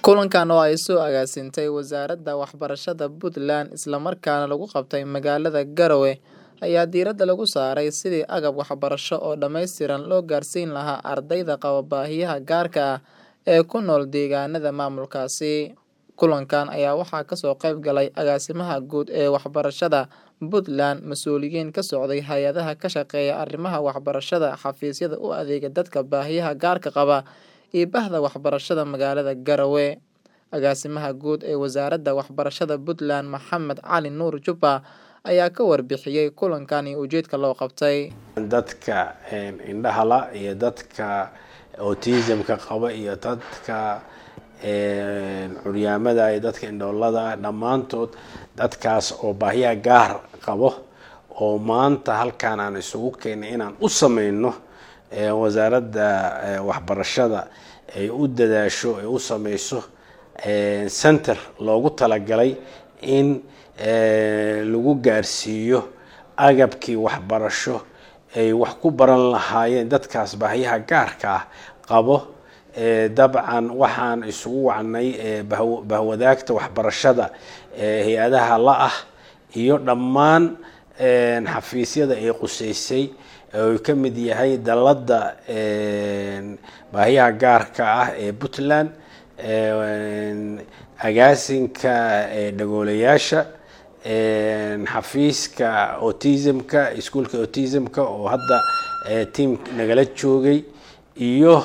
Kulankan oo ay soo agaasintay Wasaaradda Waxbarashada Puntland isla markaana lagu qabtay magaalada Garowe ayaa diiradda lagu saaray sidii agab waxbarasho oo dhammaystiran loo gaarsiin lahaa ardayda qaba baahiyaha gaarka ah ee ku nool deegaanada maamulkaasi. Kulankan ayaa waxaa kasoo qayb galay Agaasimaha Guud ee Waxbarashada Puntland, mas'uuliyiin ka socday hay'adaha ka shaqeeya arrimaha waxbarashada, xafiisyada u adeega dadka baahiyaha gaarka qaba, iyo Bahda Waxbarashada magaalada Garowe. Agaasimaha Guud ee Wasaaradda Waxbarashada Puntland, Maxamed Cali Nuur Jubba, ayaa ka warbixiyay kulankan iyo ujeedka loo qabtay. dadka indhaha la iyo dadka autism-ka qaba iyo dadka curyaamada iyo dadka indhoolada dhammaantood dadkaas oo baahiyaha gaar qabo oo maanta halkaan aan isugu keenay inaan u sameyno wasaaradda waxbarashada ay u dadaasho ay u sameyso center loogu talagalay in lagu gaarsiiyo agabkii waxbarasho ay wax ku baran lahaayeen dadkaas baahiyaha gaarka ah qabo dabcan waxaan isugu wacnay bahwadaagta waxbarashada hay-adaha la ah iyo dhammaan xafiisyada ay quseysay oo ka mid yahay dalladda baahiyaha gaarka ah ee puntland agaasinka dhagoolayaasha xafiiska autism-ka iskuolka autism-ka oo hadda tiam nagala joogay iyo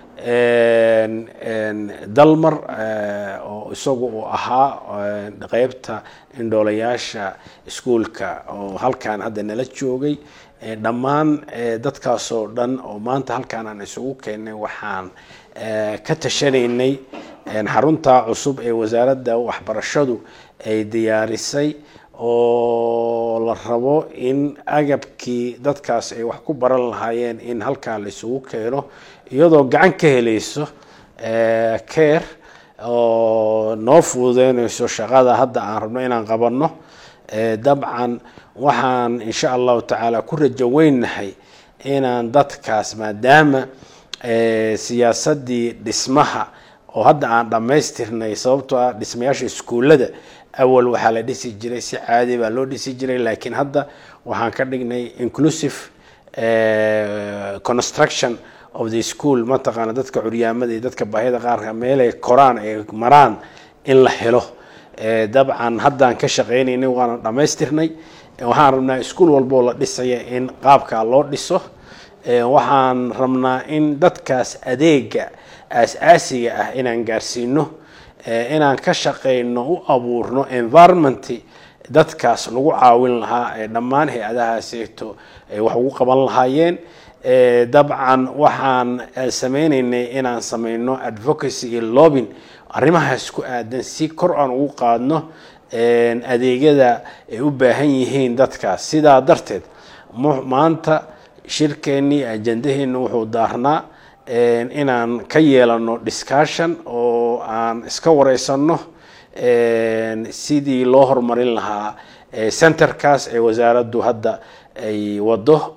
dalmar oo isagu uu ahaa qeybta indhoolayaasha iskuolka oo halkaan hadda nala joogay dhammaan dadkaasoo dhan oo maanta halkaan aan isugu keenay waxaan ka tashanaynay xarunta cusub ee wasaaradda waxbarashadu ay diyaarisay oo la rabo in agabkii dadkaas ay wax ku baran lahaayeen in halkaan la isugu keeno iyadoo gacan ka helayso care oo noo fududeynayso shaqada hadda aan rabno inaan qabanno dabcan waxaan insha allahu tacaala ku rajo weynahay inaan dadkaas maadaama siyaasadii dhismaha oo hadda aan dhammaystirnay sababtoo ah dhismayaasha iskuullada awal waxaa la dhisi jiray si caadi baa loo dhisi jiray laakiin hadda waxaan ka dhignay inclusive construction of the school mataqaana dadka curyaamada iyo dadka baahida qaarka meelay koraan ay maraan in la helo dabcan haddaan ka shaqeynaynay waana dhammaystirnay waxaan rabnaa iskuol walboo la dhisaya in qaabkaa loo dhiso waxaan rabnaa in dadkaas adeega aas-aasiga ah inaan gaarsiino inaan ka shaqeyno u abuurno environment dadkaas lagu caawin lahaa ee dhammaan hay-adahaaseeto ay wax ugu qaban lahaayeen dabcan waxaan sameyneynay inaan sameyno advocacy iyo lobin arrimahaas ku aadan si kor aan ugu qaadno adeegyada ay u baahan yihiin dadkaas sidaa darteed maanta shirkeennii ajandaheena wuxuu daarnaa inaan ka yeelano discussion oo aan iska wareysano sidii loo horumarin lahaa centerkaas ee wasaaraddu hadda ay wado